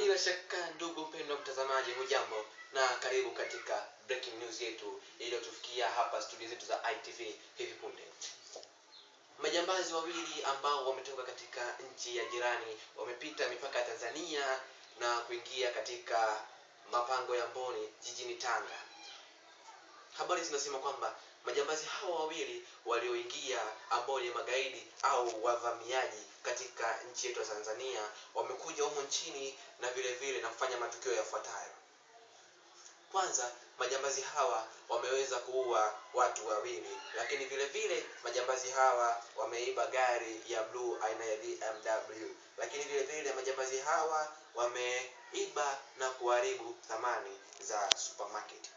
bila shaka ndugu mpendwa mtazamaji hujambo na karibu katika breaking news yetu iliyotufikia hapa studio zetu za itv hivi punde majambazi wawili ambao wametoka katika nchi ya jirani wamepita mipaka ya tanzania na kuingia katika mapango ya mboni jijini tanga habari zinasema kwamba majambazi hao wawili walioingia ambao ni magaidi au wavamiaji katika nchi yetu ya tanzania wamekuja humu nchini na vile vile na kufanya matukio yafuatayo kwanza majambazi hawa wameweza kuua watu wawili lakini vile vile majambazi hawa wameiba gari ya bluu aina ya bmw lakini vile vile majambazi hawa wameiba na kuharibu thamani za supermarket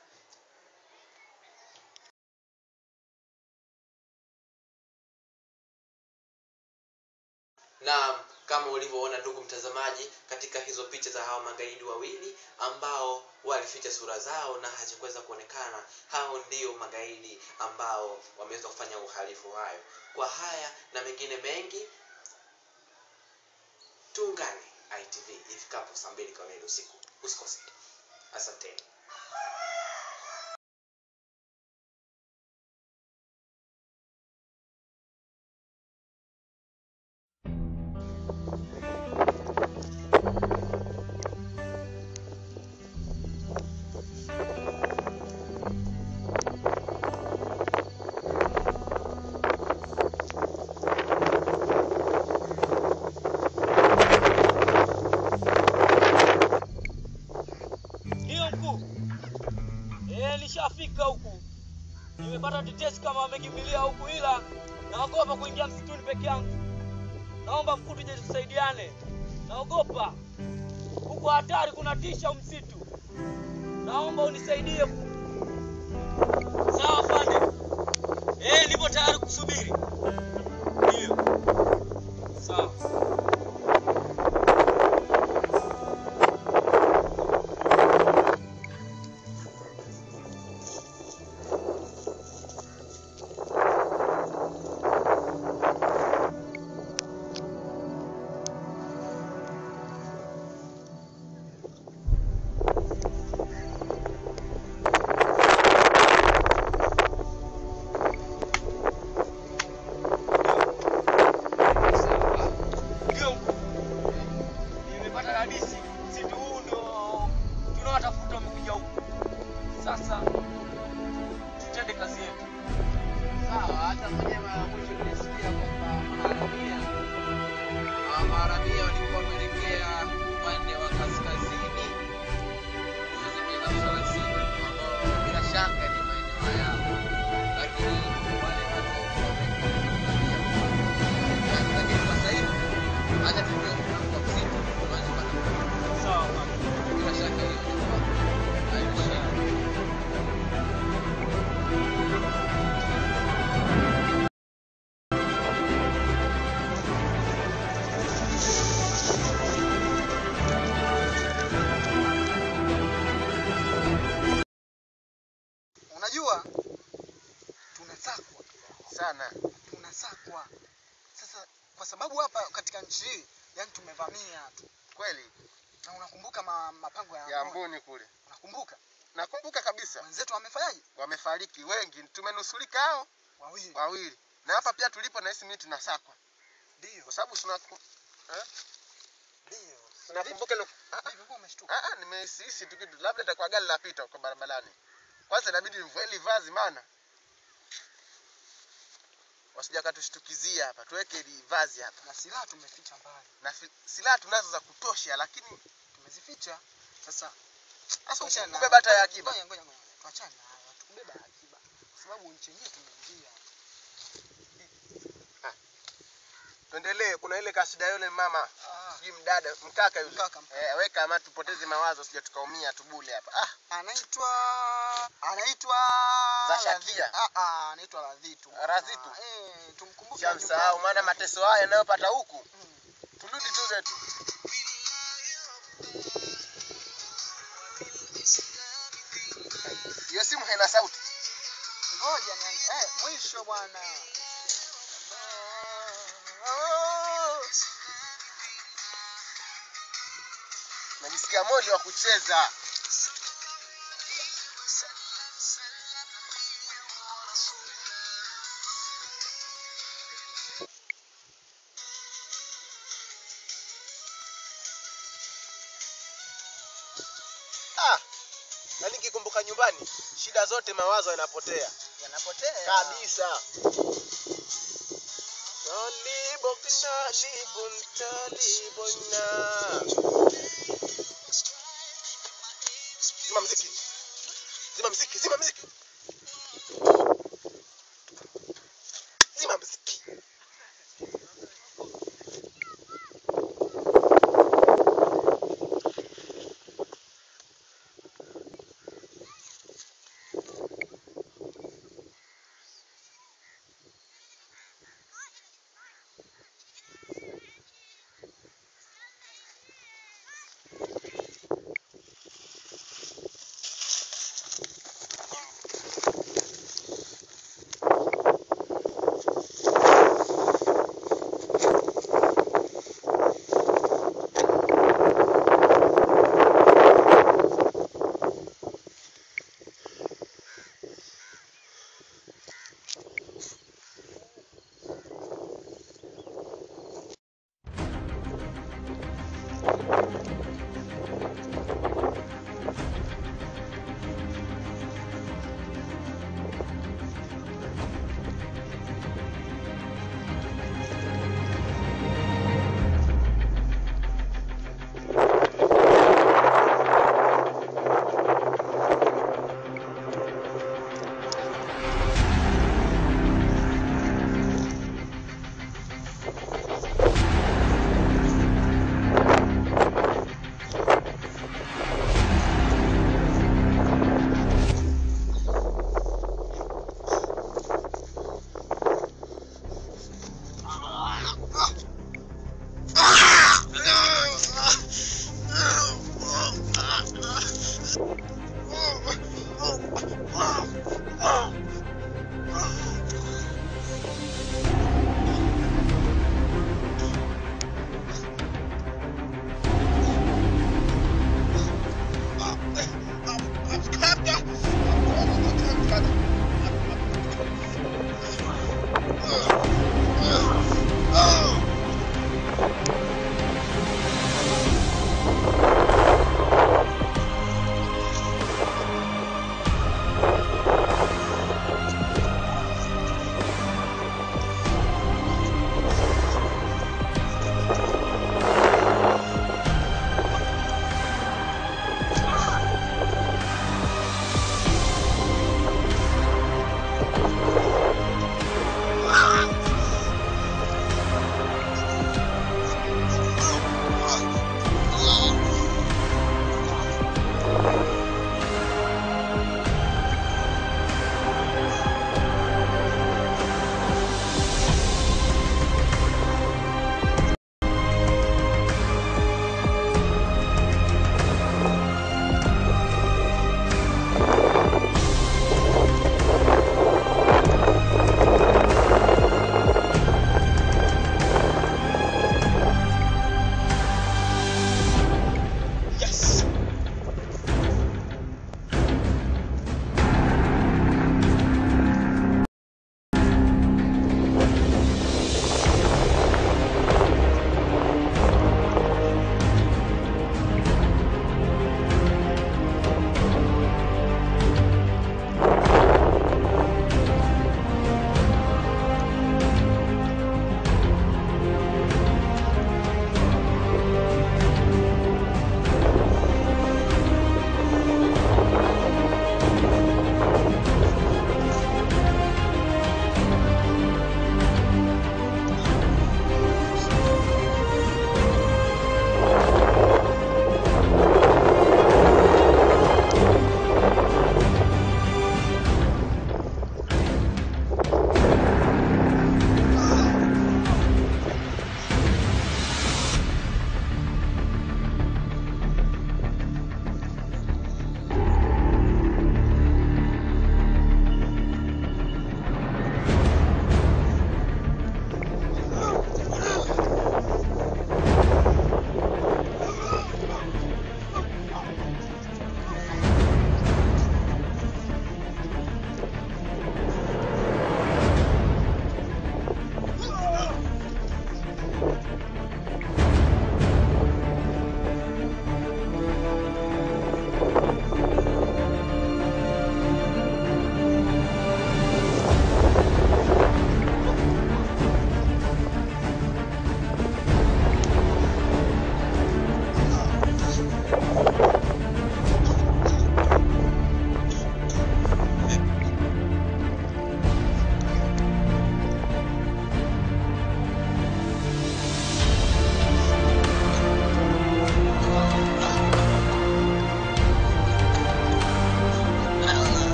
na kama ulivyoona ndugu mtazamaji katika hizo picha za hawa magaidi wawili ambao walificha sura zao na hazikuweza kuonekana hao ndio magaidi ambao wameweza kufanya uhalifu hayo kwa haya na mengine mengi tuungane itv ifikapo saa mbili kamili usiku usikose asanteni Ndiyo mkuu. Eh, nishafika huku. Nimepata tetesi kama wamekimbilia huku ila naogopa kuingia msituni peke yangu. Naomba mkuu tuje tusaidiane. Naogopa. Huku hatari kuna tisha huu msitu. Naomba unisaidie. Sawa afande. Eh, nipo tayari kusubiri. Ndiyo. Sawa. Ndio mkuu. Nimepata hadisi. Msitu huu ndio tunaowatafuta wamekuja huku. Sasa tutende kazi yetu. Sawa, hata mwenyewe mara ya mwisho nilisikia kwamba maharamia hawa maharamia walikuwa wameelekea upande wa kaskazini kuweza miaka thelathini ambao bila shaka ni maeneo yao, lakini wale watu wamekuja lakini kwa sasa hivi hata tujue mlango wa msitu tuanze kupata Sawa kaka. bila shaka hiyo itakuwa haina shida. unajua tunasakwa sana tunasakwa sasa kwa sababu hapa katika nchi hii yani tumevamia tu kweli na unakumbuka ma, mapango ya, ya Amboni? mbuni kule unakumbuka nakumbuka kabisa wenzetu wamefanyaje wamefariki wengi tumenusulika hao wawili wawili na hapa pia tulipo nahisi mimi tunasakwa ndio kwa sababu tunaku- eh? ndio tunakumbuka ile- Ah, ah, Vipi, ulikuwa umeshtuka ah, ah, nimehisi tu kitu labda itakuwa gari lapita kwa barabarani kwanza inabidi nivue hili vazi maana wasija katushtukizia hapa tuweke hili vazi hapa na silaha tumeficha mbali na fi- silaha tunazo za kutosha lakini tumezificha sasa sasa tuachane na- ukubeba hata ya akiba ngoja ngoja ngoja tuachane na hayo tukubeba ya akiba kwa sababu nchi yenyewe tumeingia tuendelee kuna ile kasida yule mama ah, sijui mdada mkaka yule Mkaka, mkaka. eh, weka ama tupoteze mawazo sija tukaumia tubule hapa ah anaitwa anaitwa Za Shakia. Radhi- ah, ah, anaitwa Radhitu bwana. Radhitu. eh tumkumbuke shamsahau nyumbani. maana mateso haya yanayopata huku Mm. turudi tu zetu hiyo simu haina sauti ngoja ni eh mwisho bwana nimemsikia Moli wa kucheza. Ah, na nikikumbuka nyumbani, shida zote mawazo yanapotea Yanapotea. kabisa. Talibokna libun talibona. Zima mziki. Zima mziki, zima mziki. Zima mziki.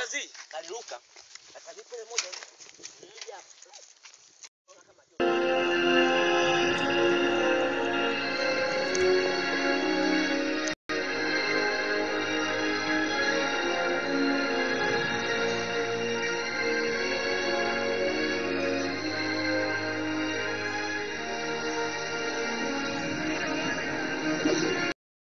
kazi kaliruka akajipele moja